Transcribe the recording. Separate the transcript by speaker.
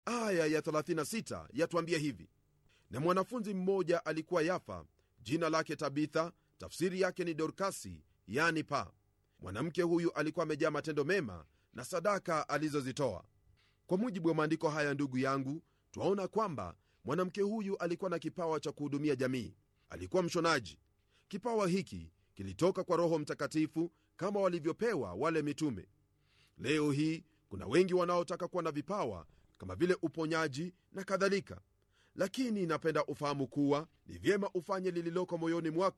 Speaker 1: aya ya 36 yatuambia hivi na mwanafunzi mmoja alikuwa yafa jina lake tabitha tafsiri yake ni dorkasi yani pa mwanamke huyu alikuwa amejaa matendo mema na sadaka alizozitoa kwa mujibu wa maandiko haya ndugu yangu twaona kwamba mwanamke huyu alikuwa na kipawa cha kuhudumia jamii alikuwa mshonaji kipawa hiki kilitoka kwa roho mtakatifu kama walivyopewa wale mitume leo hii kuna wengi wanaotaka kuwa na vipawa kama vile uponyaji na kadhalika lakini napenda ufahamu kuwa ni vyema ufanye lililoko moyoni mwako